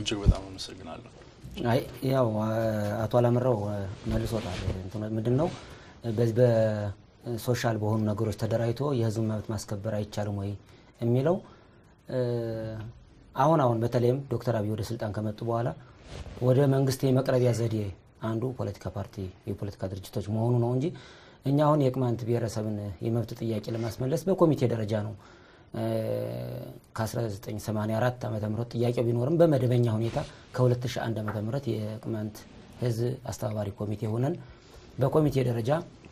እጅግ በጣም አመሰግናለሁ። አይ ያው አቶ አላምረው መልሶታል። ምንድን ነው በዚህ በሶሻል በሆኑ ነገሮች ተደራጅቶ የህዝብ መብት ማስከበር አይቻልም ወይ የሚለው አሁን አሁን በተለይም ዶክተር አብይ ወደ ስልጣን ከመጡ በኋላ ወደ መንግስት የመቅረቢያ ዘዴ አንዱ ፖለቲካ ፓርቲ የፖለቲካ ድርጅቶች መሆኑ ነው እንጂ እኛ አሁን የቅማንት ብሔረሰብን የመብት ጥያቄ ለማስመለስ በኮሚቴ ደረጃ ነው ከ1984 ዓ ም ጥያቄው ቢኖርም በመደበኛ ሁኔታ ከ2001 ዓ ም የቅማንት ህዝብ አስተባባሪ ኮሚቴ ሆነን በኮሚቴ ደረጃ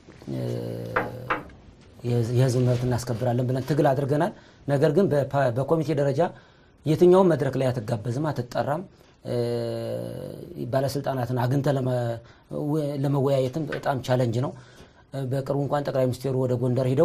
የህዝብ መብት እናስከብራለን ብለን ትግል አድርገናል። ነገር ግን በኮሚቴ ደረጃ የትኛውም መድረክ ላይ አትጋበዝም፣ አትጠራም። ባለስልጣናትን አግኝተ ለመወያየትም በጣም ቻለንጅ ነው። በቅርቡ እንኳን ጠቅላይ ሚኒስትሩ ወደ ጎንደር ሂደው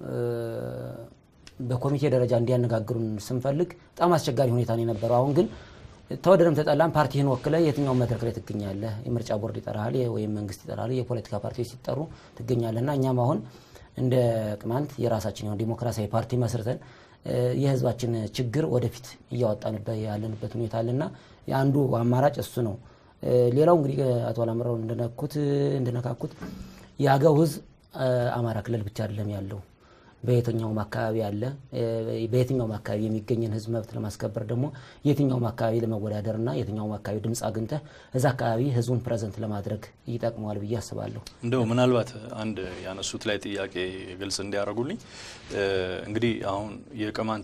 በኮሚቴ ደረጃ እንዲያነጋግሩን ስንፈልግ በጣም አስቸጋሪ ሁኔታ ነው የነበረው። አሁን ግን ተወደደም ተጠላም ፓርቲህን ወክለ የትኛውን መድረክ ላይ ትገኛለህ። የምርጫ ቦርድ ይጠራሃል፣ ወይም መንግስት ይጠራል፣ የፖለቲካ ፓርቲዎች ሲጠሩ ትገኛለህ እና እኛም አሁን እንደ ቅማንት የራሳችን የሆነ ዲሞክራሲያዊ ፓርቲ መስርተን የህዝባችን ችግር ወደፊት እያወጣንበት ያለንበት ሁኔታ አለና የአንዱ አማራጭ እሱ ነው። ሌላው እንግዲህ አቶ አላምረው እንደነኩት እንደነካኩት የአገው ህዝብ አማራ ክልል ብቻ አይደለም ያለው በየትኛውም አካባቢ አለ። በየትኛውም አካባቢ የሚገኝን ህዝብ መብት ለማስከበር ደግሞ የትኛውም አካባቢ ለመወዳደርና የትኛውም አካባቢ ድምፅ አግኝተህ እዛ አካባቢ ህዝቡን ፕሬዘንት ለማድረግ ይጠቅመዋል ብዬ አስባለሁ። እንደው ምናልባት አንድ ያነሱት ላይ ጥያቄ ግልጽ እንዲያደርጉልኝ እንግዲህ አሁን የቅማንት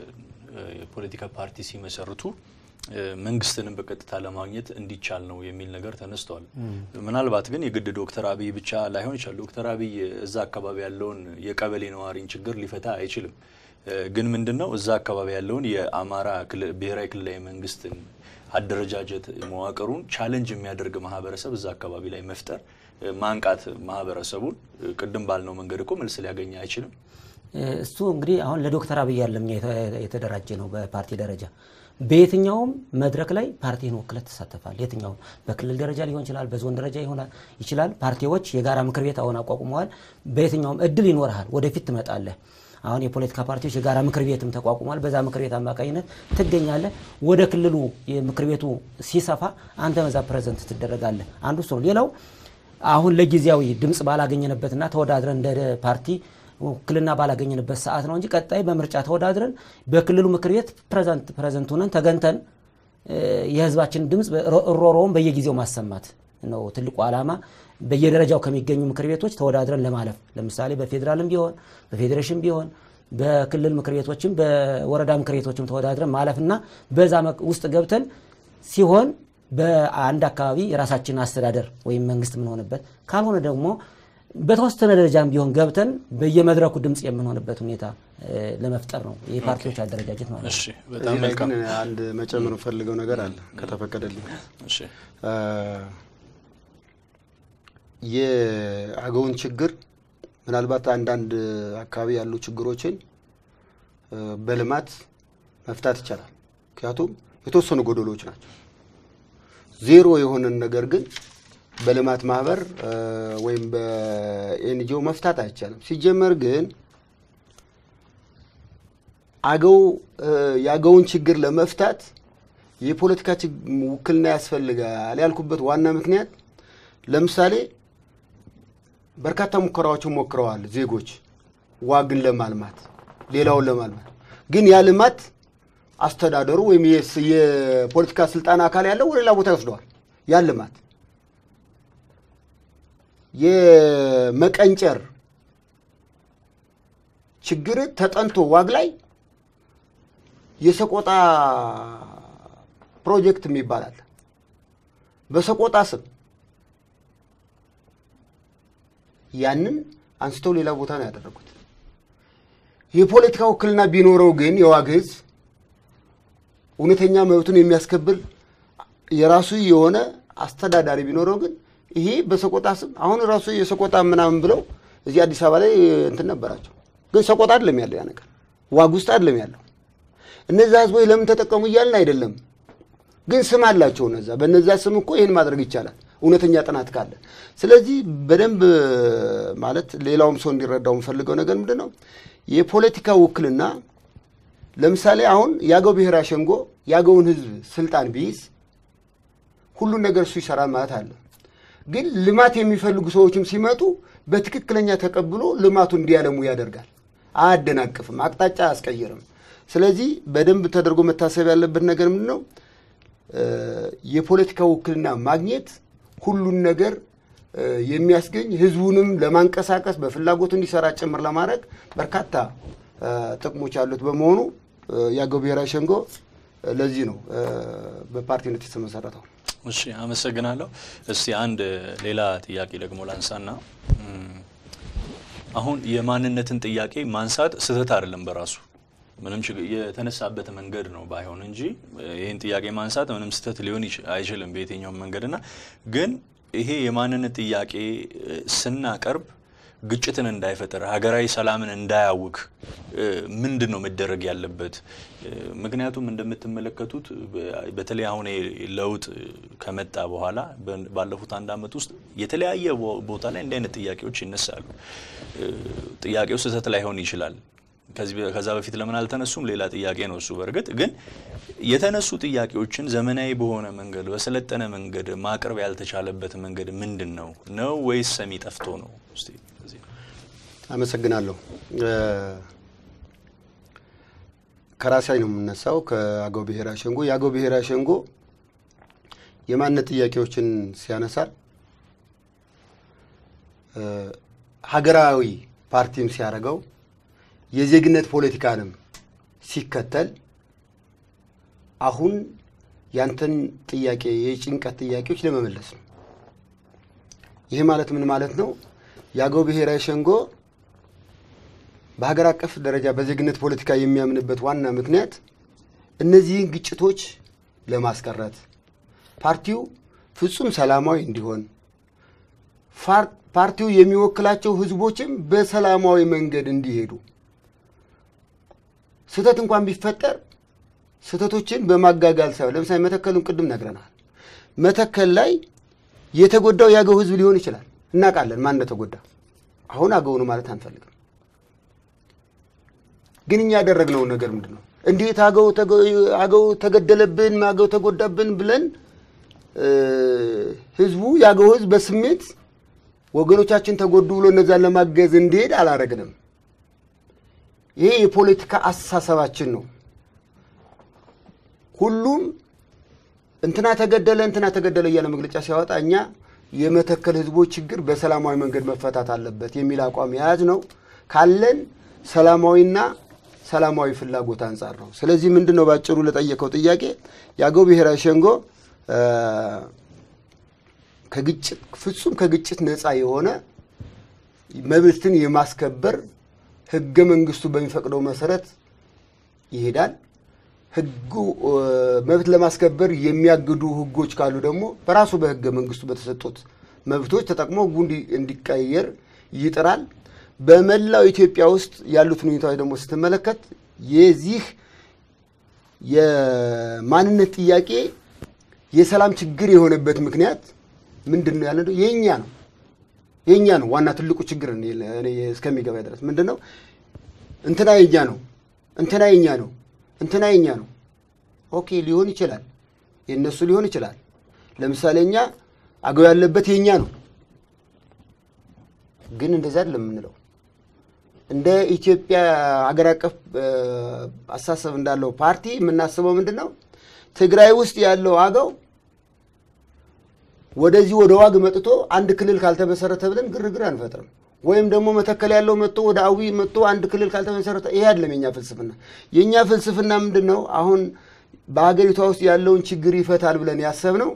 የፖለቲካ ፓርቲ ሲመሰርቱ መንግስትንም በቀጥታ ለማግኘት እንዲቻል ነው የሚል ነገር ተነስቷል። ምናልባት ግን የግድ ዶክተር አብይ ብቻ ላይሆን ይችላል። ዶክተር አብይ እዛ አካባቢ ያለውን የቀበሌ ነዋሪን ችግር ሊፈታ አይችልም። ግን ምንድን ነው እዛ አካባቢ ያለውን የአማራ ብሔራዊ ክልላዊ መንግስትን አደረጃጀት መዋቅሩን ቻለንጅ የሚያደርግ ማህበረሰብ እዛ አካባቢ ላይ መፍጠር፣ ማንቃት ማህበረሰቡን ቅድም ባልነው መንገድ እኮ መልስ ሊያገኝ አይችልም። እሱ እንግዲህ አሁን ለዶክተር አብይ ያለም የተደራጀ ነው በፓርቲ ደረጃ በየትኛውም መድረክ ላይ ፓርቲን ወክለት ትሳተፋል። የትኛውም በክልል ደረጃ ሊሆን ይችላል፣ በዞን ደረጃ ይሆናል ይችላል። ፓርቲዎች የጋራ ምክር ቤት አሁን አቋቁመዋል። በየትኛውም እድል ይኖርሃል፣ ወደፊት ትመጣለህ። አሁን የፖለቲካ ፓርቲዎች የጋራ ምክር ቤትም ተቋቁሟል። በዛ ምክር ቤት አማካኝነት ትገኛለህ። ወደ ክልሉ ምክር ቤቱ ሲሰፋ አንተ በዛ ፕሬዘንት ትደረጋለህ። አንዱ እሱ ነው። ሌላው አሁን ለጊዜያዊ ድምፅ ባላገኘንበትና ተወዳድረን እንደ ፓርቲ ውክልና ባላገኘንበት ሰዓት ነው እንጂ ቀጣይ በምርጫ ተወዳድረን በክልሉ ምክር ቤት ፕሬዘንት ሆነን ተገንተን የህዝባችን ድምፅ ሮሮውን በየጊዜው ማሰማት ነው ትልቁ ዓላማ። በየደረጃው ከሚገኙ ምክር ቤቶች ተወዳድረን ለማለፍ ለምሳሌ በፌዴራልም ቢሆን በፌዴሬሽን ቢሆን በክልል ምክር ቤቶችም በወረዳ ምክር ቤቶችም ተወዳድረን ማለፍና በዛ ውስጥ ገብተን ሲሆን በአንድ አካባቢ የራሳችን አስተዳደር ወይም መንግስት የምንሆንበት ካልሆነ ደግሞ በተወሰነ ደረጃም ቢሆን ገብተን በየመድረኩ ድምፅ የምንሆንበት ሁኔታ ለመፍጠር ነው የፓርቲዎች አደረጃጀት ማለት ነው። እሺ፣ በጣም እዚህ ላይ መልካም። ግን አንድ መጨመር ፈልገው ነገር አለ ከተፈቀደልኝ። እሺ፣ የአገውን ችግር ምናልባት አንዳንድ አካባቢ ያሉ ችግሮችን በልማት መፍታት ይቻላል። ምክንያቱም የተወሰኑ ጎደሎች ናቸው። ዜሮ የሆነን ነገር ግን በልማት ማህበር ወይም በኤንጂኦ መፍታት አይቻልም። ሲጀመር ግን አገው የአገውን ችግር ለመፍታት የፖለቲካ ውክልና ያስፈልጋል ያልኩበት ዋና ምክንያት ለምሳሌ በርካታ ሙከራዎችን ሞክረዋል ዜጎች ዋግን ለማልማት ሌላውን ለማልማት ግን ያ ልማት አስተዳደሩ ወይም የፖለቲካ ስልጣን አካል ያለው ወደ ሌላ ቦታ ይወስደዋል። ያ ልማት የመቀንጨር ችግር ተጠንቶ ዋግ ላይ የሰቆጣ ፕሮጀክት የሚባል አለ። በሰቆጣ ስም ያንን አንስተው ሌላ ቦታ ነው ያደረጉት። የፖለቲካ ውክልና ቢኖረው ግን የዋግ ሕዝብ እውነተኛ መብቱን የሚያስከብል የራሱ የሆነ አስተዳዳሪ ቢኖረው ግን ይሄ በሰቆጣ ስም አሁን ራሱ የሰቆጣ ምናምን ብለው እዚህ አዲስ አበባ ላይ እንትን ነበራቸው። ግን ሰቆጣ አይደለም ያለው ያ ነገር ዋግ ውስጥ አይደለም ያለው። እነዛ ህዝቦች ለምን ተጠቀሙ እያልን አይደለም፣ ግን ስም አላቸው እነዛ። በነዛ ስም እኮ ይህን ማድረግ ይቻላል እውነተኛ ጥናት ካለ። ስለዚህ በደንብ ማለት ሌላውም ሰው እንዲረዳው የምፈልገው ነገር ምንድን ነው የፖለቲካ ውክልና ለምሳሌ አሁን የአገው ብሔራዊ ሸንጎ የአገውን ህዝብ ስልጣን ቢይዝ ሁሉን ነገር እሱ ይሰራል ማለት አለ። ግን ልማት የሚፈልጉ ሰዎችም ሲመጡ በትክክለኛ ተቀብሎ ልማቱ እንዲያለሙ ያደርጋል። አያደናቅፍም፣ አቅጣጫ አያስቀይርም። ስለዚህ በደንብ ተደርጎ መታሰብ ያለበት ነገር ምንድን ነው? የፖለቲካ ውክልና ማግኘት ሁሉን ነገር የሚያስገኝ ህዝቡንም ለማንቀሳቀስ በፍላጎቱ እንዲሰራ ጭምር ለማድረግ በርካታ ጥቅሞች ያሉት በመሆኑ የአገው ብሔራዊ ሸንጎ ለዚህ ነው በፓርቲነት የተመሰረተው። እሺ አመሰግናለሁ። እስቲ አንድ ሌላ ጥያቄ ደግሞ ላንሳና አሁን የማንነትን ጥያቄ ማንሳት ስህተት አይደለም በራሱ ምንም የተነሳበት መንገድ ነው ባይሆን እንጂ ይህን ጥያቄ ማንሳት ምንም ስህተት ሊሆን አይችልም በየትኛውም መንገድና ግን ይሄ የማንነት ጥያቄ ስናቀርብ ግጭትን እንዳይፈጠር ሀገራዊ ሰላምን እንዳያውክ ምንድን ነው መደረግ ያለበት? ምክንያቱም እንደምትመለከቱት በተለይ አሁን ለውጥ ከመጣ በኋላ ባለፉት አንድ ዓመት ውስጥ የተለያየ ቦታ ላይ እንዲህ አይነት ጥያቄዎች ይነሳሉ። ጥያቄው ስህተት ላይሆን ይችላል። ከዛ በፊት ለምን አልተነሱም? ሌላ ጥያቄ ነው እሱ። በእርግጥ ግን የተነሱ ጥያቄዎችን ዘመናዊ በሆነ መንገድ በሰለጠነ መንገድ ማቅረብ ያልተቻለበት መንገድ ምንድን ነው ነው ወይስ ሰሚ ጠፍቶ ነው? እስቲ አመሰግናለሁ። ከራሴ ነው የምነሳው፣ ከአገው ብሔራዊ ሸንጎ። የአገው ብሔራዊ ሸንጎ የማንነት ጥያቄዎችን ሲያነሳ ሀገራዊ ፓርቲም ሲያደርገው የዜግነት ፖለቲካንም ሲከተል አሁን ያንተን ጥያቄ የጭንቀት ጥያቄዎች ለመመለስ ነው። ይህ ማለት ምን ማለት ነው? የአገው ብሔራዊ ሸንጎ በሀገር አቀፍ ደረጃ በዜግነት ፖለቲካ የሚያምንበት ዋና ምክንያት እነዚህን ግጭቶች ለማስቀረት ፓርቲው ፍጹም ሰላማዊ እንዲሆን ፓርቲው የሚወክላቸው ህዝቦችም በሰላማዊ መንገድ እንዲሄዱ ስህተት እንኳን ቢፈጠር ስህተቶችን በማጋጋል ሳይሆን ለምሳሌ መተከሉን ቅድም ነግረናል። መተከል ላይ የተጎዳው የአገው ህዝብ ሊሆን ይችላል። እናውቃለን ማን እንደተጎዳ። አሁን አገው ነው ማለት አንፈልግም። ግን እኛ ያደረግነው ነገር ምንድን ነው? እንዴት አገው ተገደለብን፣ አገው ተጎዳብን ብለን ህዝቡ የአገው ህዝብ በስሜት ወገኖቻችን ተጎዱ ብሎ እነዛን ለማገዝ እንዲሄድ አላረግንም። ይሄ የፖለቲካ አስተሳሰባችን ነው። ሁሉም እንትና ተገደለ እንትና ተገደለ እያለ መግለጫ ሲያወጣ እኛ የመተከል ህዝቦች ችግር በሰላማዊ መንገድ መፈታት አለበት የሚል አቋም የያዝ ነው ካለን ሰላማዊና ሰላማዊ ፍላጎት አንጻር ነው። ስለዚህ ምንድን ነው ባጭሩ ለጠየቀው ጥያቄ የአገው ብሔራዊ ሸንጎ ከግጭት ፍጹም ከግጭት ነፃ የሆነ መብትን የማስከበር ህገ መንግስቱ በሚፈቅደው መሰረት ይሄዳል። ህጉ መብት ለማስከበር የሚያግዱ ህጎች ካሉ ደግሞ በራሱ በህገ መንግስቱ በተሰጡት መብቶች ተጠቅሞ ህጉ እንዲቀየር ይጥራል። በመላው ኢትዮጵያ ውስጥ ያሉትን ሁኔታዎች ደግሞ ስትመለከት የዚህ የማንነት ጥያቄ የሰላም ችግር የሆነበት ምክንያት ምንድን ነው ያለ የእኛ ነው የእኛ ነው ዋና ትልቁ ችግር እስከሚገባ ድረስ ምንድን ነው እንትና የኛ ነው እንትና የኛ ነው እንትና የኛ ነው ኦኬ ሊሆን ይችላል የእነሱ ሊሆን ይችላል ለምሳሌ እኛ አገው ያለበት የእኛ ነው ግን እንደዛ አይደለም የምንለው እንደ ኢትዮጵያ ሀገር አቀፍ አሳሰብ እንዳለው ፓርቲ የምናስበው ምንድን ነው ትግራይ ውስጥ ያለው አገው ወደዚህ ወደ ዋግ መጥቶ አንድ ክልል ካልተመሰረተ ብለን ግርግር አንፈጥርም። ወይም ደግሞ መተከል ያለው መጥቶ ወደ አዊ መጥቶ አንድ ክልል ካልተመሰረተ ይሄ አይደለም የኛ ፍልስፍና። የእኛ ፍልስፍና ምንድን ነው? አሁን በሀገሪቷ ውስጥ ያለውን ችግር ይፈታል ብለን ያሰብነው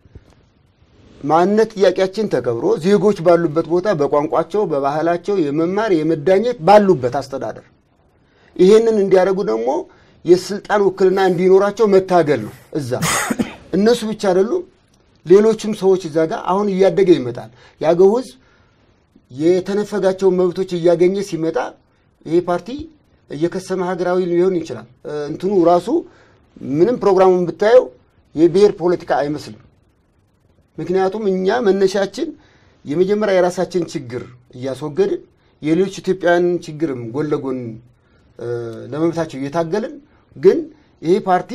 ማንነት ጥያቄያችን ተከብሮ ዜጎች ባሉበት ቦታ በቋንቋቸው፣ በባህላቸው የመማር የመዳኘት ባሉበት አስተዳደር ይሄንን እንዲያደርጉ ደግሞ የስልጣን ውክልና እንዲኖራቸው መታገል ነው። እዛ እነሱ ብቻ አይደሉም፣ ሌሎችም ሰዎች እዛ ጋር አሁን እያደገ ይመጣል። የአገው ህዝብ የተነፈጋቸውን መብቶች እያገኘ ሲመጣ ይሄ ፓርቲ እየከሰመ ሀገራዊ ሊሆን ይችላል። እንትኑ ራሱ ምንም ፕሮግራሙን ብታየው የብሔር ፖለቲካ አይመስልም። ምክንያቱም እኛ መነሻችን የመጀመሪያ የራሳችን ችግር እያስወገድን የሌሎች ኢትዮጵያውያን ችግርም ጎን ለጎን ለመብታቸው እየታገልን ግን ይሄ ፓርቲ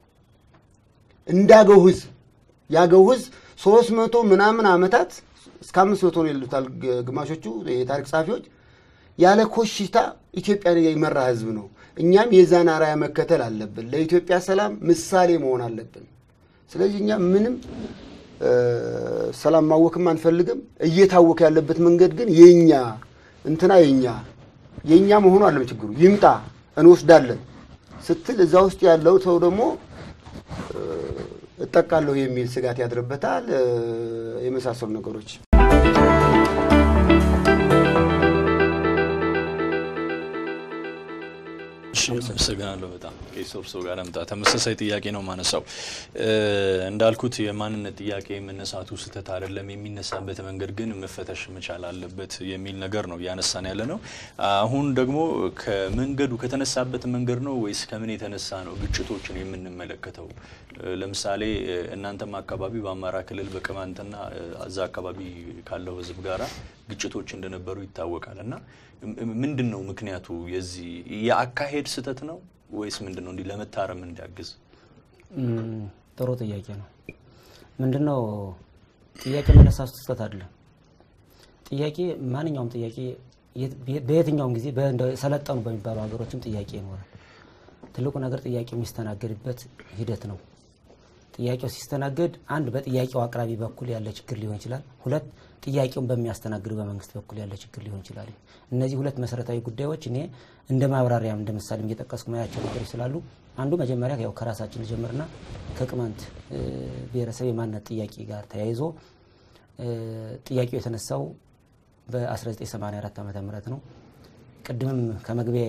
እንዳገው ህዝብ ያገው ህዝብ ሶስት መቶ ምናምን ዓመታት እስከ አምስት መቶ ነው ይሉታል ግ- ግማሾቹ የታሪክ ጸሐፊዎች ያለ ኮሽታ ኢትዮጵያን የመራ ህዝብ ነው። እኛም የዛን አርአያ መከተል አለብን። ለኢትዮጵያ ሰላም ምሳሌ መሆን አለብን። ስለዚህ እኛ ምንም እ፣ ሰላም ማወክም አንፈልግም። እየታወከ ያለበት መንገድ ግን የኛ እንትና የኛ የኛ መሆኑ አለም ችግሩ ይምጣ እንወስዳለን ስትል እዛ ውስጥ ያለው ሰው ደግሞ እ፣ እጠቃለሁ የሚል ስጋት ያድርበታል እ፣ የመሳሰሉ ነገሮች እሺ አመሰግናለሁ በጣም ቄስ እርሶ ጋር ልምጣ። ተመሳሳይ ጥያቄ ነው ማነሳው። እንዳልኩት የማንነት ጥያቄ መነሳቱ ስህተት አይደለም፣ የሚነሳበት መንገድ ግን መፈተሽ መቻል አለበት የሚል ነገር ነው እያነሳን ያለ ነው። አሁን ደግሞ ከመንገዱ ከተነሳበት መንገድ ነው ወይስ ከምን የተነሳ ነው ግጭቶችን የምንመለከተው? ለምሳሌ እናንተም አካባቢ በአማራ ክልል በቅማንትና እዛ አካባቢ ካለው ሕዝብ ጋራ ግጭቶች እንደነበሩ ይታወቃል እና ምንድን ነው ምክንያቱ? የዚህ የአካሄድ ስህተት ነው ወይስ ምንድን ነው? እንዲህ ለመታረም እንዲያግዝ እም፣ ጥሩ ጥያቄ ነው። ምንድን ነው ጥያቄ መነሳቱ ስህተት አይደለም። ጥያቄ ማንኛውም ጥያቄ የት- በየትኛውም ጊዜ በእንደ ሰለጠኑ በሚባሉ ሀገሮችም ጥያቄ ይኖራል። ትልቁ ነገር ጥያቄው የሚስተናገድበት ሂደት ነው። ጥያቄው ሲስተናገድ አንድ በጥያቄው አቅራቢ በኩል ያለ ችግር ሊሆን ይችላል። ሁለት ጥያቄውን በሚያስተናግዱ በመንግስት በኩል ያለ ችግር ሊሆን ይችላል። እነዚህ ሁለት መሰረታዊ ጉዳዮች እኔ እንደ ማብራሪያም እንደ ምሳሌም እየጠቀስኩ ማያቸው ነገሮች ስላሉ አንዱ መጀመሪያ ያው ከራሳችን ልጀምርና ከቅማንት እ፣ ብሔረሰብ የማንነት ጥያቄ ጋር ተያይዞ እ፣ ጥያቄው የተነሳው በ1984 ዓ ም ነው። ቅድምም ከመግቢያ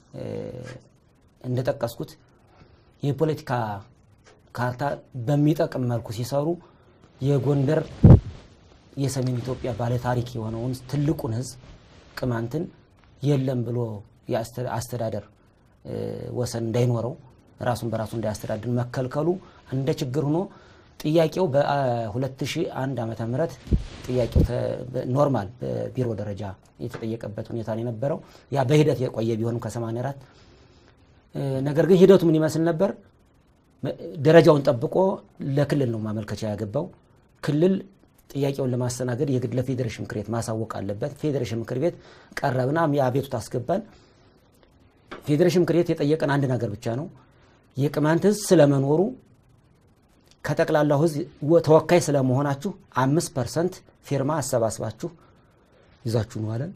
እንደጠቀስኩት የፖለቲካ ካርታ በሚጠቅም መልኩ ሲሰሩ የጎንደር የሰሜን ኢትዮጵያ ባለታሪክ የሆነውን ትልቁን ህዝብ ቅማንትን የለም ብሎ የአስተ- አስተዳደር እ፣ ወሰን እንዳይኖረው ራሱን በራሱ እንዳያስተዳድር መከልከሉ እንደ ችግር ሆኖ ጥያቄው በ2001 ዓመተ ምህረት ጥያቄው ተ- በ- ኖርማል በቢሮ ደረጃ የተጠየቀበት ሁኔታ ነው የነበረው። ያ በሂደት የቆየ ቢሆንም ከ84 ነገር ግን ሂደቱ ምን ይመስል ነበር? ደረጃውን ጠብቆ ለክልል ነው ማመልከቻ ያገባው። ክልል ጥያቄውን ለማስተናገድ የግድ ለፌዴሬሽን ምክር ቤት ማሳወቅ አለበት። ፌዴሬሽን ምክር ቤት ቀረብና የአቤቱታ አስገባን። ፌዴሬሽን ምክር ቤት የጠየቀን አንድ ነገር ብቻ ነው። የቅማንት ህዝብ ስለመኖሩ ከጠቅላላው ህዝብ ወ- ተወካይ ስለመሆናችሁ አምስት ፐርሰንት ፊርማ አሰባስባችሁ ይዛችሁ ነው አለን።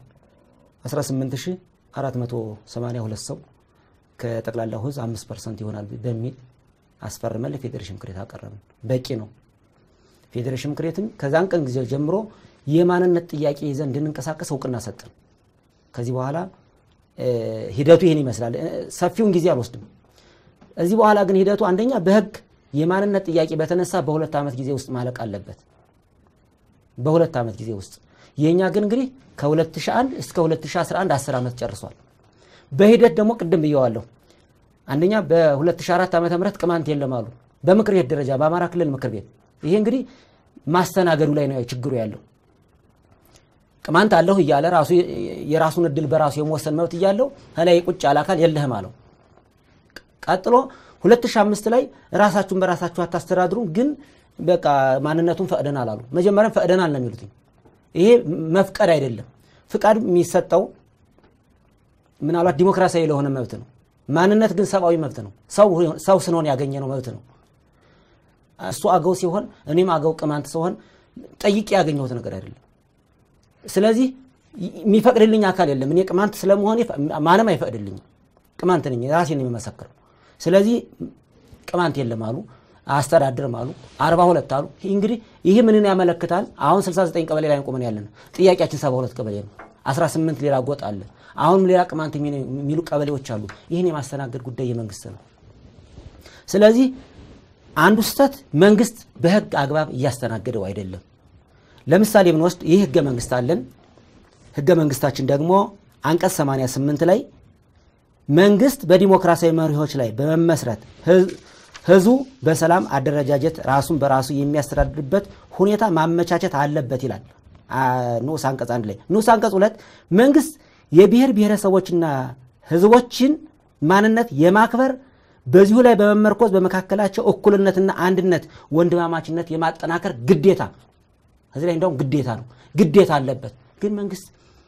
18482 ሰው ከጠቅላላው ህዝብ አምስት ፐርሰንት ይሆናል በሚል አስፈርመን ለፌዴሬሽን ምክር ቤት አቀረብን። በቂ ነው። ፌዴሬሽን ምክር ቤትም ከዛን ቀን ጊዜ ጀምሮ የማንነት ጥያቄ ይዘን እንድንንቀሳቀስ እውቅና ሰጠን። ከዚህ በኋላ እ፣ ሂደቱ ይህን ይመስላል። እ፣ ሰፊውን ጊዜ አልወስድም። እዚህ በኋላ ግን ሂደቱ አንደኛ በህግ የማንነት ጥያቄ በተነሳ በሁለት ዓመት ጊዜ ውስጥ ማለቅ አለበት። በሁለት ዓመት ጊዜ ውስጥ የእኛ ግን እንግዲህ ከ2001 እስከ 2011 10 ዓመት ጨርሷል። በሂደት ደግሞ ቅድም ብየዋለሁ። አንደኛ በ2004 ዓ ም ቅማንት የለም አሉ በምክር ቤት ደረጃ በአማራ ክልል ምክር ቤት። ይሄ እንግዲህ ማስተናገዱ ላይ ነው ችግሩ ያለው። ቅማንት አለሁ እያለ ራሱ የራሱን እድል በራሱ የመወሰን መብት እያለው ከላይ ቁጭ ያለ አካል የለህም አለው። ቀጥሎ 2005 ላይ ራሳችሁን በራሳችሁ አታስተዳድሩ፣ ግን በቃ ማንነቱን ፈቅደናል አሉ። መጀመሪያም ፈቅደናል ነው የሚሉት። ይሄ መፍቀድ አይደለም። ፍቃድ የሚሰጠው ምናልባት ዲሞክራሲያዊ ለሆነ መብት ነው። ማንነት ግን ሰብአዊ መብት ነው። ሰው ስንሆን ያገኘ ነው መብት ነው። እሱ አገው ሲሆን እኔም አገው ቅማንት ሲሆን ጠይቄ ያገኘሁት ነገር አይደለም። ስለዚህ የሚፈቅድልኝ አካል የለም። እኔ ቅማንት ስለመሆን ማንም አይፈቅድልኝም። ቅማንት ነኝ፣ ራሴን የምመሰክረው። ስለዚህ ቅማንት የለም አሉ፣ አስተዳድርም አሉ፣ አርባ ሁለት አሉ። እንግዲህ ይህ ምንን ያመለክታል? አሁን 69 ቀበሌ ላይ ቆመን ያለን ጥያቄያችን 72 ቀበሌ ነው። 18 ሌላ ጎጥ አለ። አሁንም ሌላ ቅማንት የሚሉ ቀበሌዎች አሉ። ይህን የማስተናገድ ጉዳይ የመንግስት ነው። ስለዚህ አንዱ ስህተት መንግስት በህግ አግባብ እያስተናገደው አይደለም። ለምሳሌ ብንወስድ ይህ ህገ መንግስት አለን። ህገ መንግስታችን ደግሞ አንቀጽ 88 ላይ መንግስት በዲሞክራሲያዊ መሪዎች ላይ በመመስረት ህዝቡ በሰላም አደረጃጀት ራሱን በራሱ የሚያስተዳድርበት ሁኔታ ማመቻቸት አለበት ይላል ንዑስ አንቀጽ አንድ ላይ። ንዑስ አንቀጽ ሁለት መንግስት የብሔር ብሔረሰቦችና ህዝቦችን ማንነት የማክበር በዚሁ ላይ በመመርኮዝ በመካከላቸው እኩልነትና አንድነት ወንድማማችነት የማጠናከር ግዴታ እዚህ ላይ እንደውም ግዴታ ነው ግዴታ አለበት። ግን መንግስት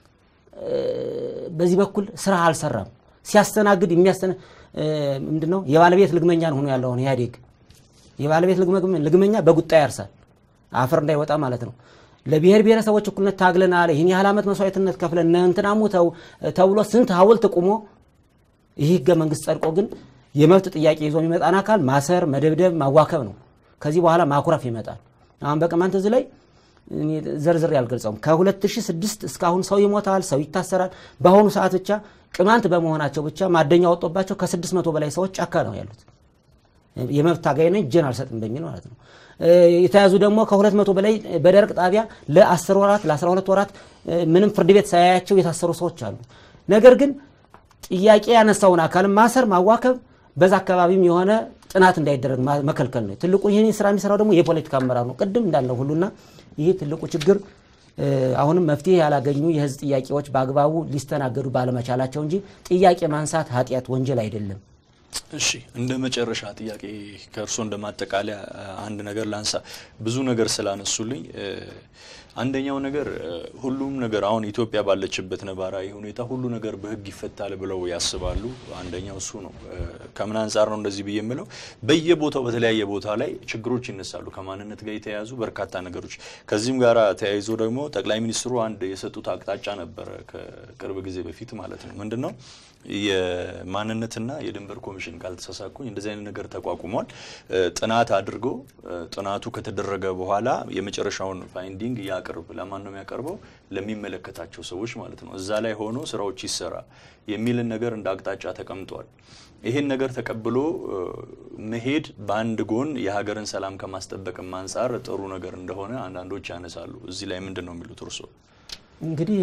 በዚህ በኩል ስራ አልሰራም። ሲያስተናግድ የሚያስተና ምንድነው የባለቤት ልግመኛ ሆኖ ያለውን ኢህአዴግ የባለቤት ልግመኛ በጉጣ ያርሳል፣ አፈር እንዳይወጣ ማለት ነው። ለብሔር ብሔረሰቦች እኩልነት ታግለናል፣ ይህን ያህል ዓመት መስዋዕትነት ከፍለን እንትና ሙተው ተብሎ ስንት ሐውልት ቁሞ ይህ ህገ መንግስት ጸድቆ ግን የመብት ጥያቄ ይዞ የሚመጣን አካል ማሰር፣ መደብደብ፣ ማዋከብ ነው። ከዚህ በኋላ ማኩረፍ ይመጣል። አሁን በቅማንት እዚህ ላይ ዘርዝር ያልገልጸውም ከ2006 እስካሁን ሰው ይሞታል፣ ሰው ይታሰራል። በአሁኑ ሰዓት ብቻ ቅማንት በመሆናቸው ብቻ ማደኛ ወጦባቸው ከ600 በላይ ሰዎች ጫካ ነው ያሉት። የመብት ታጋይ ነኝ እጄን አልሰጥም በሚል ማለት ነው። የተያዙ ደግሞ ከሁለት መቶ በላይ በደረቅ ጣቢያ ለ10 ወራት ለ12 ወራት ምንም ፍርድ ቤት ሳያያቸው የታሰሩ ሰዎች አሉ። ነገር ግን ጥያቄ ያነሳውን አካል ማሰር፣ ማዋከብ በዛ አካባቢም የሆነ ጥናት እንዳይደረግ መከልከል ነው። ትልቁ ይህን ስራ የሚሰራው ደግሞ የፖለቲካ አመራር ነው። ቅድም እንዳለው ሁሉና ይህ ትልቁ ችግር አሁንም መፍትሄ ያላገኙ የህዝብ ጥያቄዎች በአግባቡ ሊስተናገዱ ባለመቻላቸው እንጂ ጥያቄ ማንሳት ኃጢአት፣ ወንጀል አይደለም። እሺ እንደ መጨረሻ ጥያቄ ከእርሶ እንደ ማጠቃለያ አንድ ነገር ላንሳ። ብዙ ነገር ስላነሱልኝ አንደኛው ነገር ሁሉም ነገር አሁን ኢትዮጵያ ባለችበት ነባራዊ ሁኔታ ሁሉ ነገር በህግ ይፈታል ብለው ያስባሉ። አንደኛው እሱ ነው። ከምን አንጻር ነው እንደዚህ ብዬ የምለው? በየቦታው በተለያየ ቦታ ላይ ችግሮች ይነሳሉ፣ ከማንነት ጋር የተያያዙ በርካታ ነገሮች። ከዚህም ጋር ተያይዞ ደግሞ ጠቅላይ ሚኒስትሩ አንድ የሰጡት አቅጣጫ ነበረ ከቅርብ ጊዜ በፊት ማለት ነው። ምንድን ነው የማንነትና የድንበር ኮሚሽን ካልተሳሳኩኝ እንደዚህ አይነት ነገር ተቋቁሟል። ጥናት አድርጎ ጥናቱ ከተደረገ በኋላ የመጨረሻውን ፋይንዲንግ ያቅርብ። ለማን ነው የሚያቀርበው? ለሚመለከታቸው ሰዎች ማለት ነው። እዛ ላይ ሆኖ ስራዎች ይሰራ የሚልን ነገር እንደ አቅጣጫ ተቀምጧል። ይህን ነገር ተቀብሎ መሄድ በአንድ ጎን የሀገርን ሰላም ከማስጠበቅም አንጻር ጥሩ ነገር እንደሆነ አንዳንዶች ያነሳሉ። እዚህ ላይ ምንድን ነው የሚሉት እርስዎ? እንግዲህ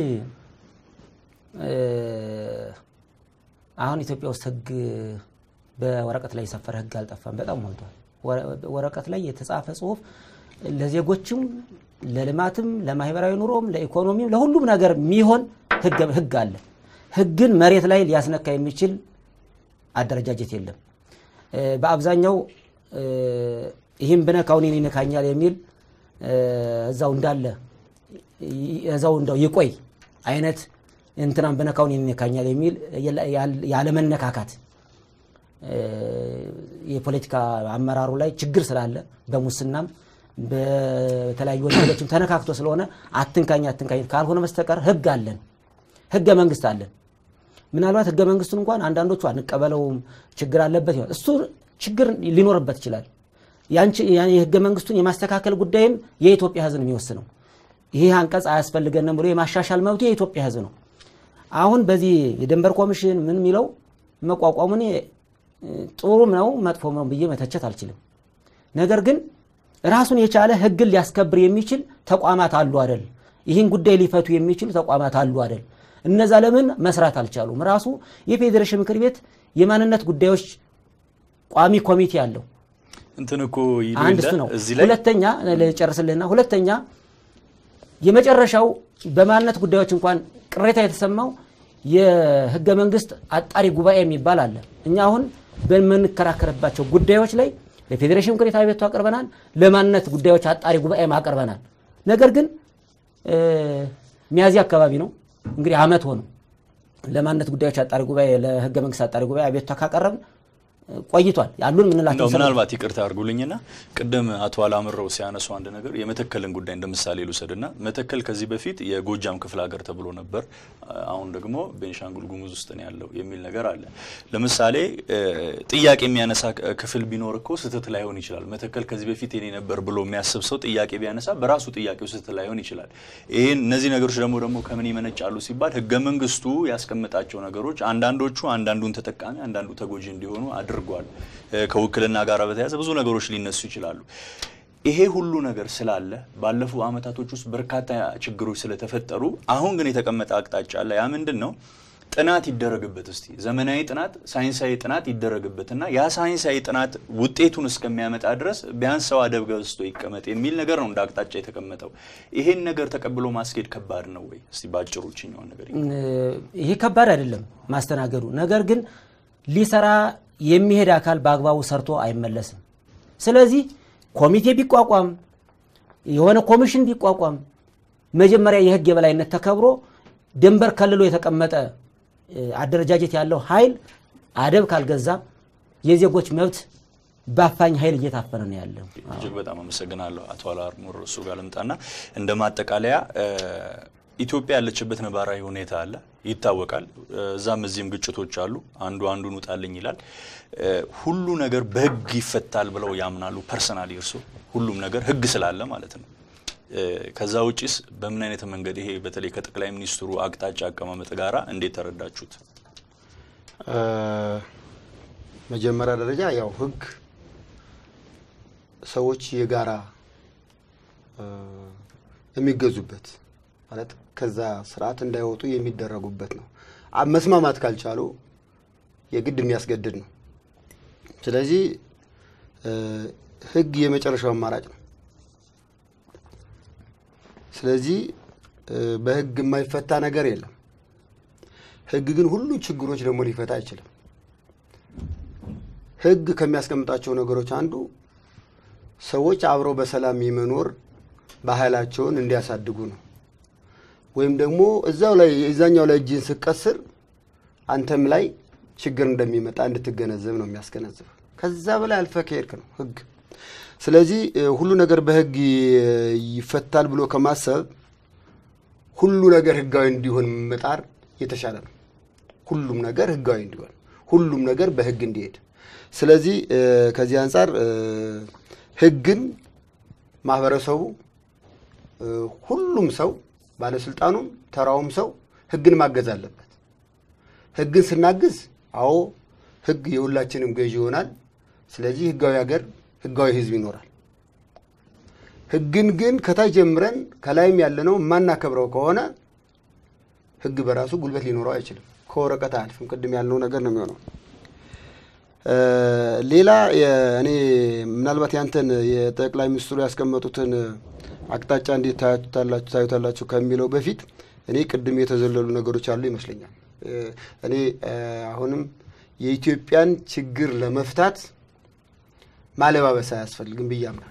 አሁን ኢትዮጵያ ውስጥ ህግ በወረቀት ላይ የሰፈረ ህግ አልጠፋም። በጣም ሞልቷል። ወረቀት ላይ የተጻፈ ጽሁፍ ለዜጎችም፣ ለልማትም፣ ለማህበራዊ ኑሮም፣ ለኢኮኖሚም፣ ለሁሉም ነገር የሚሆን ህግ አለ። ህግን መሬት ላይ ሊያስነካ የሚችል አደረጃጀት የለም። በአብዛኛው ይህም ብነካው እኔን ይነካኛል የሚል እዛው እንዳለ እዛው እንደው ይቆይ አይነት እንትናን በነካውን ይነካኛል የሚል ያለመነካካት የፖለቲካ አመራሩ ላይ ችግር ስላለ በሙስናም በተለያዩ ወንጀሎችም ተነካክቶ ስለሆነ አትንካኝ አትንካኝ ካልሆነ በስተቀር ህግ አለን፣ ህገ መንግስት አለን። ምናልባት ህገ መንግስቱን እንኳን አንዳንዶቹ አንቀበለውም ችግር አለበት ይሆናል። እሱ ችግር ሊኖርበት ይችላል። የህገ መንግስቱን የማስተካከል ጉዳይም የኢትዮጵያ ህዝብ ነው የሚወስነው። ይህ አንቀጽ አያስፈልገንም ብሎ የማሻሻል መብቱ የኢትዮጵያ ህዝብ ነው። አሁን በዚህ የድንበር ኮሚሽን ምን የሚለው መቋቋሙ እኔ ጥሩም ነው መጥፎም ነው ብዬ መተቸት አልችልም። ነገር ግን ራሱን የቻለ ህግን ሊያስከብር የሚችል ተቋማት አሉ አደል? ይህን ጉዳይ ሊፈቱ የሚችሉ ተቋማት አሉ አደል? እነዛ ለምን መስራት አልቻሉም? ራሱ የፌዴሬሽን ምክር ቤት የማንነት ጉዳዮች ቋሚ ኮሚቴ አለው። እንትን እኮ አንድ እሱ ነው። ሁለተኛ ልጨርስልህና ሁለተኛ የመጨረሻው በማንነት ጉዳዮች እንኳን ቅሬታ የተሰማው የህገ መንግስት አጣሪ ጉባኤ የሚባል አለ። እኛ አሁን በምንከራከርባቸው ጉዳዮች ላይ ለፌዴሬሽን ምክር ቤት አቤቱታ አቅርበናል። ለማንነት ጉዳዮች አጣሪ ጉባኤም አቅርበናል። ነገር ግን ሚያዝያ አካባቢ ነው እንግዲህ አመት ሆነው ለማንነት ጉዳዮች አጣሪ ጉባኤ ለህገ መንግስት አጣሪ ጉባኤ አቤቱታ ካቀረብን ቆይቷል ያሉን ምንላቸው ምናልባት ይቅርታ አድርጉልኝና ቅድም አቶ አላምረው ሲያነሱ አንድ ነገር የመተከልን ጉዳይ እንደ ምሳሌ ልውሰድና መተከል ከዚህ በፊት የጎጃም ክፍለ ሀገር ተብሎ ነበር። አሁን ደግሞ ቤንሻንጉል ጉሙዝ ውስጥ ነው ያለው የሚል ነገር አለ። ለምሳሌ ጥያቄ የሚያነሳ ክፍል ቢኖር እኮ ስህተት ላይሆን ይችላል። መተከል ከዚህ በፊት የኔ ነበር ብሎ የሚያስብ ሰው ጥያቄ ቢያነሳ በራሱ ጥያቄው ስህተት ላይሆን ይችላል። ይህን እነዚህ ነገሮች ደግሞ ደግሞ ከምን ይመነጫሉ ሲባል ህገ መንግስቱ ያስቀመጣቸው ነገሮች አንዳንዶቹ አንዳንዱን ተጠቃሚ አንዳንዱ ተጎጂ እንዲሆኑ አድርጓል። ከውክልና ጋር በተያያዘ ብዙ ነገሮች ሊነሱ ይችላሉ። ይሄ ሁሉ ነገር ስላለ ባለፉ አመታቶች ውስጥ በርካታ ችግሮች ስለተፈጠሩ አሁን ግን የተቀመጠ አቅጣጫ አለ። ያ ምንድን ነው? ጥናት ይደረግበት እስቲ ዘመናዊ ጥናት፣ ሳይንሳዊ ጥናት ይደረግበትና ያ ሳይንሳዊ ጥናት ውጤቱን እስከሚያመጣ ድረስ ቢያንስ ሰው አደብ ገዝቶ ይቀመጥ የሚል ነገር ነው እንደ አቅጣጫ የተቀመጠው። ይሄን ነገር ተቀብሎ ማስኬድ ከባድ ነው ወይ? እስቲ ባጭሩ ችኛውን ነገር ይሄ ከባድ አይደለም ማስተናገዱ። ነገር ግን ሊሰራ የሚሄድ አካል በአግባቡ ሰርቶ አይመለስም። ስለዚህ ኮሚቴ ቢቋቋም የሆነ ኮሚሽን ቢቋቋም መጀመሪያ የህግ የበላይነት ተከብሮ ድንበር ከልሎ የተቀመጠ አደረጃጀት ያለው ኃይል አደብ ካልገዛ የዜጎች መብት በአፋኝ ኃይል እየታፈነ ነው ያለው። እጅግ በጣም አመሰግናለሁ አቶ አላርሙር። እሱ ጋር ልምጣና እንደ ማጠቃለያ ኢትዮጵያ ያለችበት ነባራዊ ሁኔታ አለ ይታወቃል። እዛም እዚህም ግጭቶች አሉ። አንዱ አንዱን ውጣልኝ ይላል። ሁሉ ነገር በህግ ይፈታል ብለው ያምናሉ? ፐርሰናሊ እርሶ ሁሉም ነገር ህግ ስላለ ማለት ነው። ከዛ ውጪስ በምን አይነት መንገድ ይሄ በተለይ ከጠቅላይ ሚኒስትሩ አቅጣጫ አቀማመጥ ጋራ እንዴት ተረዳችሁት? መጀመሪያ ደረጃ ያው ህግ ሰዎች የጋራ የሚገዙበት ማለት ከዛ ስርዓት እንዳይወጡ የሚደረጉበት ነው። መስማማት ካልቻሉ የግድ የሚያስገድድ ነው። ስለዚህ ህግ የመጨረሻው አማራጭ ነው። ስለዚህ በህግ የማይፈታ ነገር የለም። ህግ ግን ሁሉን ችግሮች ደግሞ ሊፈታ አይችልም። ህግ ከሚያስቀምጣቸው ነገሮች አንዱ ሰዎች አብረው በሰላም የመኖር ባህላቸውን እንዲያሳድጉ ነው። ወይም ደግሞ እዛው ላይ እዛኛው ላይ እጅን ስቀስር አንተም ላይ ችግር እንደሚመጣ እንድትገነዘብ ነው የሚያስገነዝብ። ከዛ በላይ አልፈ ከሄድክ ነው ህግ። ስለዚህ ሁሉ ነገር በህግ ይፈታል ብሎ ከማሰብ ሁሉ ነገር ህጋዊ እንዲሆን መጣር የተሻለ ነው። ሁሉም ነገር ህጋዊ እንዲሆን፣ ሁሉም ነገር በህግ እንዲሄድ። ስለዚህ ከዚህ አንጻር ህግን ማህበረሰቡ ሁሉም ሰው ባለስልጣኑም ተራውም ሰው ህግን ማገዝ አለበት። ህግን ስናግዝ አዎ ህግ የሁላችንም ገዢ ይሆናል። ስለዚህ ህጋዊ ሀገር፣ ህጋዊ ህዝብ ይኖራል። ህግን ግን ከታች ጀምረን ከላይም ያለነው የማናከብረው ከሆነ ህግ በራሱ ጉልበት ሊኖረው አይችልም። ከወረቀት አያልፍም። ቅድም ያልነው ነገር ነው የሚሆነው። ሌላ እኔ ምናልባት ያንተን የጠቅላይ ሚኒስትሩ ያስቀመጡትን አቅጣጫ እንዴት ታዩታላችሁ ታዩታላችሁ ከሚለው በፊት እኔ ቅድም የተዘለሉ ነገሮች አሉ ይመስለኛል። እኔ አሁንም የኢትዮጵያን ችግር ለመፍታት ማለባበስ አያስፈልግም ብዬ አምናለሁ።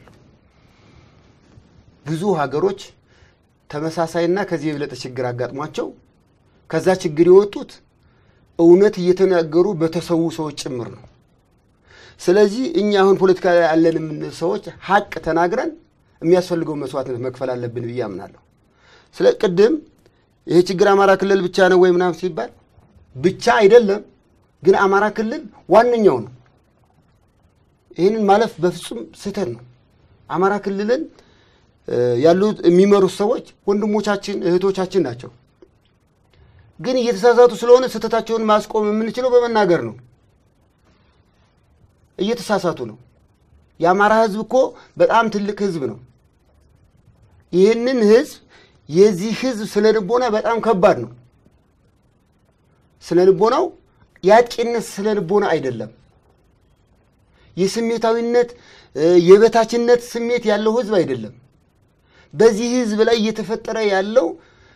ብዙ ሀገሮች ተመሳሳይና ከዚህ የበለጠ ችግር አጋጥሟቸው ከዛ ችግር የወጡት እውነት እየተናገሩ በተሰዉ ሰዎች ጭምር ነው። ስለዚህ እኛ አሁን ፖለቲካ ላይ ያለን የምንል ሰዎች ሀቅ ተናግረን የሚያስፈልገው መስዋዕትነት መክፈል አለብን ብዬ አምናለሁ። ስለ ቅድም ይሄ ችግር አማራ ክልል ብቻ ነው ወይ ምናምን ሲባል ብቻ አይደለም፣ ግን አማራ ክልል ዋነኛው ነው። ይህንን ማለፍ በፍጹም ስህተት ነው። አማራ ክልልን ያሉት የሚመሩት ሰዎች ወንድሞቻችን እህቶቻችን ናቸው። ግን እየተሳሳቱ ስለሆነ ስህተታቸውን ማስቆም የምንችለው በመናገር ነው። እየተሳሳቱ ነው። የአማራ ህዝብ እኮ በጣም ትልቅ ህዝብ ነው። ይህንን ህዝብ የዚህ ህዝብ ስነ ልቦና በጣም ከባድ ነው። ስነ ልቦናው የአጭነት ስነ ልቦና አይደለም። የስሜታዊነት የበታችነት ስሜት ያለው ህዝብ አይደለም። በዚህ ህዝብ ላይ እየተፈጠረ ያለው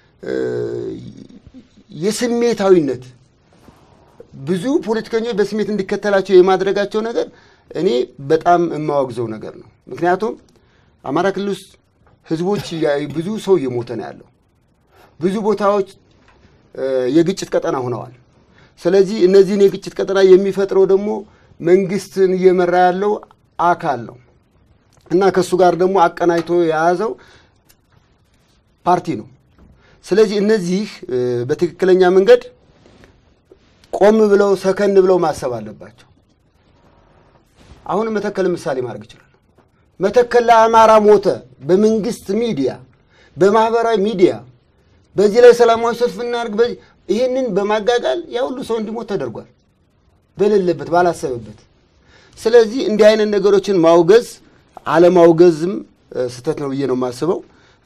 የስሜታዊነት ብዙ ፖለቲከኞች በስሜት እንዲከተላቸው የማድረጋቸው ነገር እኔ በጣም የማወግዘው ነገር ነው። ምክንያቱም አማራ ክልል ውስጥ ህዝቦች ብዙ ሰው እየሞተ ነው ያለው። ብዙ ቦታዎች የግጭት ቀጠና ሆነዋል። ስለዚህ እነዚህን የግጭት ቀጠና የሚፈጥረው ደግሞ መንግስትን እየመራ ያለው አካል ነው እና ከእሱ ጋር ደግሞ አቀናጅቶ የያዘው ፓርቲ ነው። ስለዚህ እነዚህ በትክክለኛ መንገድ ቆም ብለው ሰከን ብለው ማሰብ አለባቸው። አሁን መተከል ምሳሌ ማድረግ ይችላል። መተከል ለአማራ ሞተ በመንግስት ሚዲያ፣ በማህበራዊ ሚዲያ በዚህ ላይ ሰላማዊ ሰልፍ እናድርግ፣ ይህንን በማጋጋል ያ ሁሉ ሰው እንዲሞት ተደርጓል፣ በሌለበት ባላሰበበት። ስለዚህ እንዲህ አይነት ነገሮችን ማውገዝ አለማውገዝም ስህተት ነው ብዬ ነው የማስበው።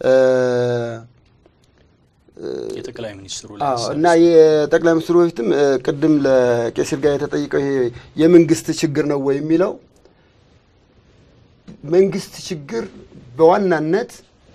የጠቅላይ ሚኒስትሩ እና የጠቅላይ ሚኒስትሩ በፊትም ቅድም ለቄሲር ጋር የተጠይቀው ይሄ የመንግስት ችግር ነው ወይ የሚለው መንግስት ችግር በዋናነት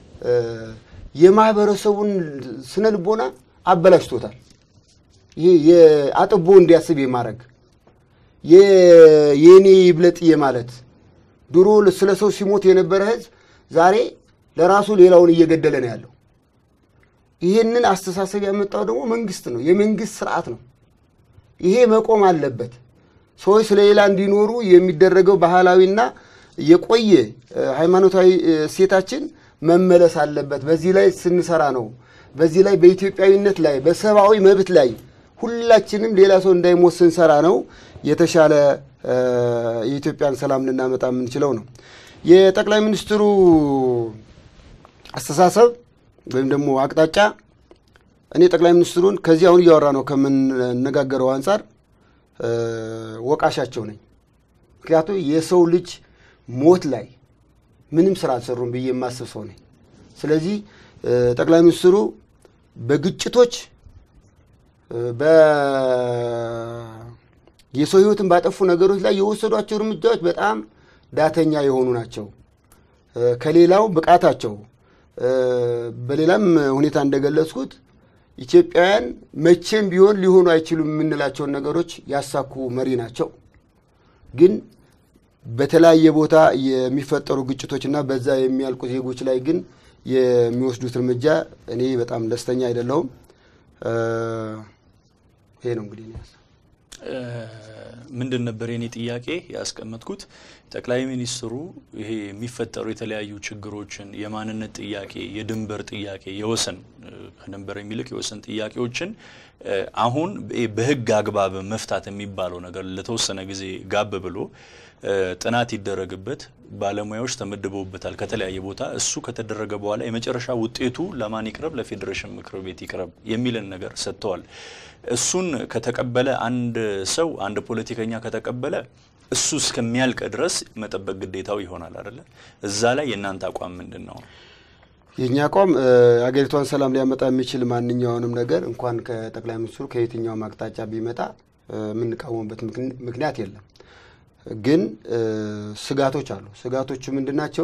የማህበረሰቡን ስነ ልቦና አበላሽቶታል። ይሄ አጥቦ እንዲያስብ የማድረግ የኔ ይብለጥዬ ማለት ድሮ ስለ ሰው ሲሞት የነበረ ህዝብ ዛሬ ለራሱ ሌላውን እየገደለ ነው ያለው። ይህንን አስተሳሰብ ያመጣው ደግሞ መንግስት ነው፣ የመንግስት ስርዓት ነው። ይሄ መቆም አለበት። ሰዎች ስለሌላ እንዲኖሩ የሚደረገው ባህላዊና የቆየ ሃይማኖታዊ እሴታችን መመለስ አለበት። በዚህ ላይ ስንሰራ ነው በዚህ ላይ በኢትዮጵያዊነት ላይ በሰብአዊ መብት ላይ ሁላችንም ሌላ ሰው እንዳይሞት ስንሰራ ነው የተሻለ የኢትዮጵያን ሰላም ልናመጣ የምንችለው ነው። የጠቅላይ ሚኒስትሩ አስተሳሰብ ወይም ደግሞ አቅጣጫ እኔ ጠቅላይ ሚኒስትሩን ከዚህ አሁን እያወራ ነው ከምንነጋገረው አንጻር ወቃሻቸው ነኝ። ምክንያቱም የሰው ልጅ ሞት ላይ ምንም ስራ አልሰሩም ብዬ የማስብ ሰው ነኝ። ስለዚህ ጠቅላይ ሚኒስትሩ በግጭቶች የሰው ህይወትን ባጠፉ ነገሮች ላይ የወሰዷቸው እርምጃዎች በጣም ዳተኛ የሆኑ ናቸው። ከሌላው ብቃታቸው በሌላም ሁኔታ እንደገለጽኩት ኢትዮጵያውያን መቼም ቢሆን ሊሆኑ አይችሉም የምንላቸውን ነገሮች ያሳኩ መሪ ናቸው። ግን በተለያየ ቦታ የሚፈጠሩ ግጭቶችና በዛ የሚያልቁ ዜጎች ላይ ግን የሚወስዱት እርምጃ እኔ በጣም ደስተኛ አይደለሁም። ይሄ ነው እንግዲህ ምንድን ነበር የኔ ጥያቄ ያስቀመጥኩት ጠቅላይ ሚኒስትሩ ይሄ የሚፈጠሩ የተለያዩ ችግሮችን የማንነት ጥያቄ፣ የድንበር ጥያቄ፣ የወሰን ከድንበር የሚልቅ የወሰን ጥያቄዎችን አሁን በህግ አግባብ መፍታት የሚባለው ነገር ለተወሰነ ጊዜ ጋብ ብሎ ጥናት ይደረግበት፣ ባለሙያዎች ተመድበውበታል ከተለያየ ቦታ። እሱ ከተደረገ በኋላ የመጨረሻ ውጤቱ ለማን ይቅረብ? ለፌዴሬሽን ምክር ቤት ይቅረብ የሚልን ነገር ሰጥተዋል። እሱን ከተቀበለ አንድ ሰው አንድ ፖለቲከኛ ከተቀበለ እሱ እስከሚያልቅ ድረስ መጠበቅ ግዴታው ይሆናል አይደለ? እዛ ላይ የእናንተ አቋም ምንድን ነው? የእኛ አቋም አገሪቷን ሰላም ሊያመጣ የሚችል ማንኛውንም ነገር እንኳን ከጠቅላይ ሚኒስትሩ ከየትኛውም አቅጣጫ ቢመጣ የምንቃወምበት ምክንያት የለም። ግን ስጋቶች አሉ። ስጋቶቹ ምንድን ናቸው?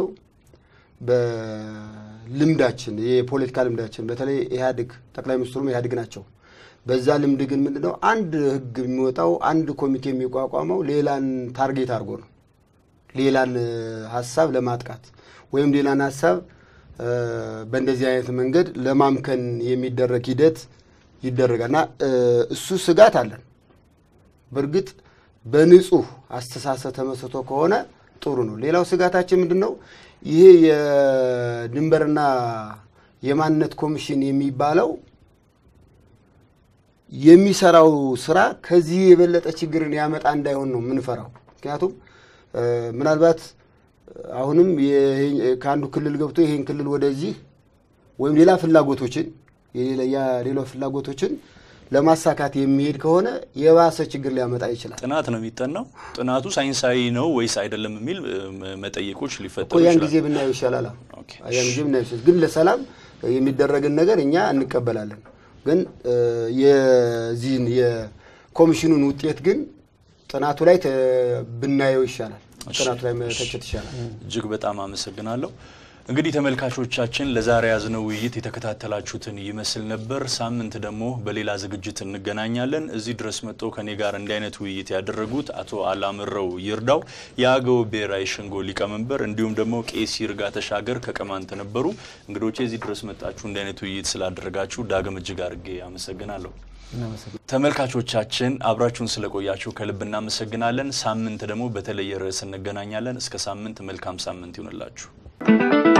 በልምዳችን የፖለቲካ ልምዳችን በተለይ ኢህአዴግ ጠቅላይ ሚኒስትሩም ኢህአዴግ ናቸው። በዛ ልምድ ግን ምንድን ነው አንድ ህግ የሚወጣው አንድ ኮሚቴ የሚቋቋመው ሌላን ታርጌት አድርጎ ነው። ሌላን ሀሳብ ለማጥቃት ወይም ሌላን ሀሳብ በእንደዚህ አይነት መንገድ ለማምከን የሚደረግ ሂደት ይደረጋል እና እሱ ስጋት አለን። በእርግጥ በንጹህ አስተሳሰብ ተመስርቶ ከሆነ ጥሩ ነው። ሌላው ስጋታችን ምንድን ነው? ይሄ የድንበርና የማንነት ኮሚሽን የሚባለው የሚሰራው ስራ ከዚህ የበለጠ ችግርን ያመጣ እንዳይሆን ነው የምንፈራው። ምክንያቱም ምናልባት አሁንም ከአንዱ ክልል ገብቶ ይሄን ክልል ወደዚህ ወይም ሌላ ፍላጎቶችን ሌላ ፍላጎቶችን ለማሳካት የሚሄድ ከሆነ የባሰ ችግር ሊያመጣ ይችላል። ጥናት ነው የሚጠናው። ጥናቱ ሳይንሳዊ ነው ወይስ አይደለም የሚል መጠይቆች ሊፈጠሩ ያን ይችላል። ጊዜ ብናየው ይሻላል። ያን ጊዜ ብናየው ይሻላል። ግን ለሰላም የሚደረግን ነገር እኛ እንቀበላለን። ግን የዚህን የኮሚሽኑን ውጤት ግን ጥናቱ ላይ ብናየው ይሻላል። ጥናቱ ላይ መተቸት ይሻላል። እጅግ በጣም አመሰግናለሁ። እንግዲህ ተመልካቾቻችን ለዛሬ ያዝነው ውይይት የተከታተላችሁትን ይመስል ነበር። ሳምንት ደግሞ በሌላ ዝግጅት እንገናኛለን። እዚህ ድረስ መጥተው ከኔ ጋር እንዲህ አይነት ውይይት ያደረጉት አቶ አላምረው ይርዳው የአገው ብሔራዊ ሸንጎ ሊቀመንበር፣ እንዲሁም ደግሞ ቄስ ይርጋ ተሻገር ከቅማንት ነበሩ። እንግዶቼ እዚህ ድረስ መጣችሁ እንዲህ አይነት ውይይት ስላደረጋችሁ ዳግም እጅግ አድርጌ አመሰግናለሁ። ተመልካቾቻችን አብራችሁን ስለቆያችሁ ከልብ እናመሰግናለን። ሳምንት ደግሞ በተለየ ርዕስ እንገናኛለን። እስከ ሳምንት መልካም ሳምንት ይሁንላችሁ።